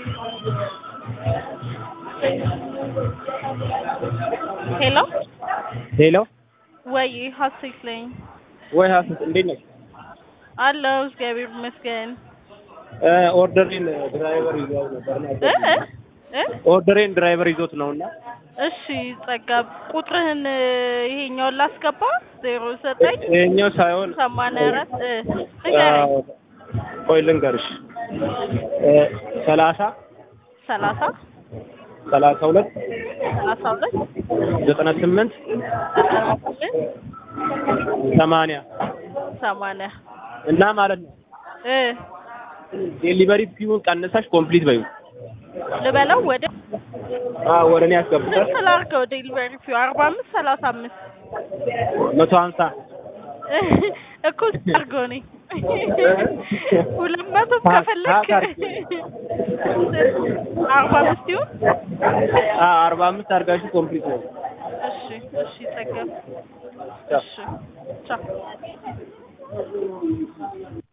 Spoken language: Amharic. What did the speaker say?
ሄሎ ሄሎ ወይ ሀሴት ነኝ ወይ ሀሰት እንዴት ነሽ? አለሁ እግዚአብሔር ይመስገን እ ኦርደሬን ድራይቨር ይዘው ነበርና እ እ ኦርደሬን ድራይቨር ይዞት ነውና እሺ ጸጋ ቁጥርህን ይሄኛውን ላስገባ ዜሮ ዘጠኝ ይሄኛው ሳይሆን ሰማንያ አራት እ ንገረኝ ቆይ ልንገርሽ እ ሰላሳ ሰላሳ ሰላሳ ሁለት ሰላሳ ሁለት ዘጠና ስምንት ዘጠና ስምንት ሰማንያ ሰማንያ እና ማለት ነው እ ዴሊቨሪ ፊውን ቀንሰሽ ኮምፕሊት በይው። ልበለው ወደ አዎ ወደ እኔ ያስገቡታል። ስንት ላድርገው ዴሊቨሪ ፊው አርባ አምስት ሰላሳ አምስት መቶ ሀምሳ እኮ አድርገው እኔ ሁለት መቶ ከፈለክ አርባ አምስት ይሁን አዎ አርባ አምስት አድርጋችሁ ኮምፕሊት ነው። እሺ እሺ ጸጋ እሺ ቻው